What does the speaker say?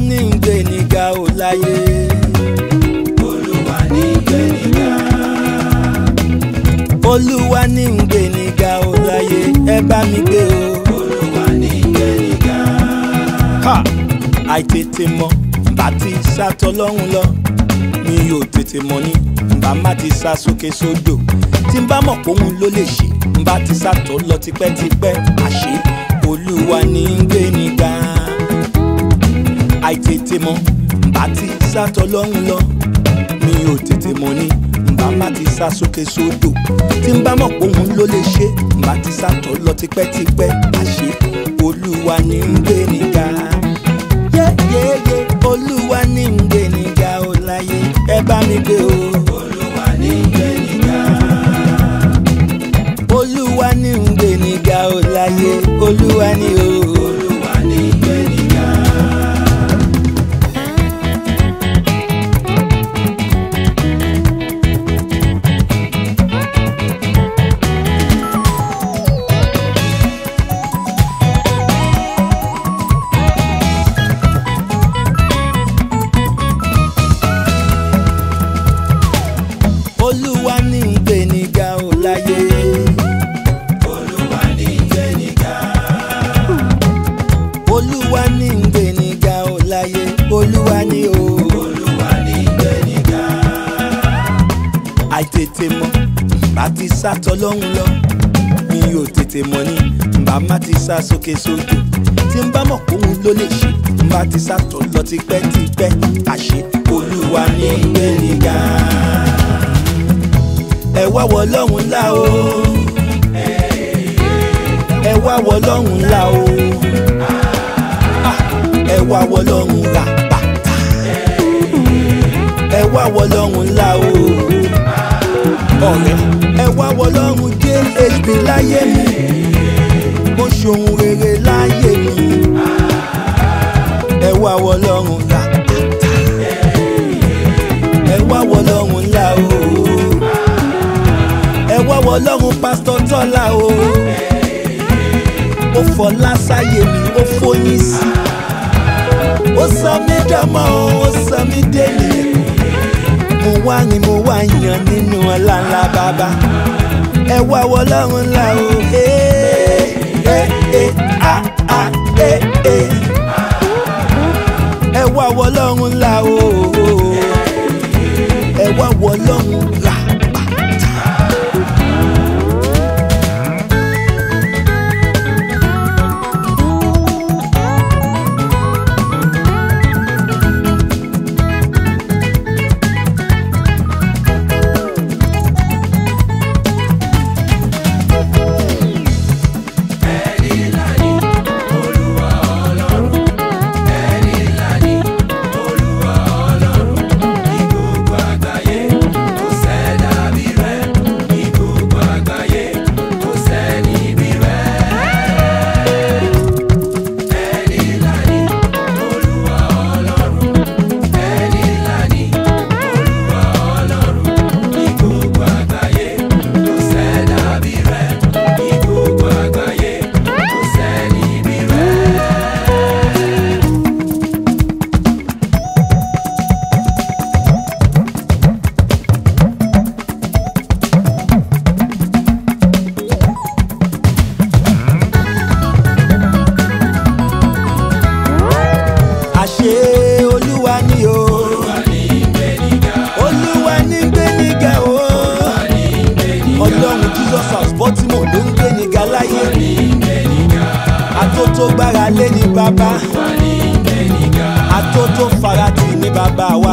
ní ń gbé níga ò láyé. olúwa ní gbé níga. olúwa ní ń gbé níga ò láyé ẹ bá mi gbé o. olúwa ní gbé níga. ha àìtètè mọ bá ti sátọ lọ́hùn lọ mi ò tètè mọ ní bá má ti sá sókè sódò tí n bá mọ̀ pé òun ló lè ṣe n bá ti sátọ lọ tipẹ́tipẹ́ àṣé olúwa ní ń gbé níga àìtètè mọ bá ti sátọ lọ́hùn lọ mi ò tètè mọ ní bá má ti sá sókè sódò tí n bá mọ̀ pé òun ló lè ṣe n bá ti sátọ lọ tipẹ́tipẹ́ àṣé olúwa ní ń gbé níga yéyéyé olúwa ní ń gbé níga ó láyé ẹ bá mi gbé o. olúwa ní gbé níga. olúwa ní ń gbé níga ó láyé olúwa ní o. olúwa ní gbé níga. olúwa ní ń gbé níga ó láyé. olúwa ní gbé níga. olúwa ní ń gbé níga ó láyé olúwa ní o. olúwa ní gbé níga. àìtètè mọ bá ti sátọ lọ́hùn lọ mi ò tètè mọ ní bá má ti sá sókè sódò tí n bá mọ̀ pé òun ló lè ṣe n bá ti sátọ lọ tipẹ́tipẹ́ àṣé olúwa ní ń gbé níga. ẹ wá wọ lọ́hùn ńlá o ẹ wá wọ lọ́hùn ńlá o Ah, ẹ wá wọ lọ́hùn rà bàtà ẹ wá wọ lọ́hùn ńlá o ọ̀rẹ́ ẹ wá wọ lọ́hùn jhb láyé mi mo ṣohun rere láyé mi ẹ wá wọ lọ́hùn rà bàtà ẹ wá wọ lọ́hùn ńlá o ẹ wá wọ lọ́hùn pásítọ̀ tọ́lá o ó fọlá sáyé mi ó fóyín sí ó sọ mí dánmọ́ ó sọ mí délé mo wá rìn mo wá yàn nínú ọlá ńlá bàbá ẹ wá wọ lọ́run ńlá o ee ee ee a a ee ee ẹ wá wọ lọ́run ńlá o ẹ wá wọ lọ́run rà bàtà. ẹni ńlá ni olúwa ọlọ́run. ẹni ńlá ni olúwa ọlọ́run. ní gbogbo àgbáyé kò sẹ́dá bí rẹ̀. ní gbogbo àgbáyé kò sẹ́ni bí rẹ̀. ẹni ńlá ni olúwa ọlọ́run. ẹni ńlá ni olúwa ọlọ́run. ní gbogbo àgbáyé kò sẹ́dá bí rẹ̀. ní gbogbo àgbáyé kò sẹ́ni bí rẹ̀. àṣé olúwa ni o olúwa ní gbé níga o ọlọ́run jesus house baltimore ló ń gbé níga láyé àtótó gbára lé ní bàbá àtótó farati ní bàbá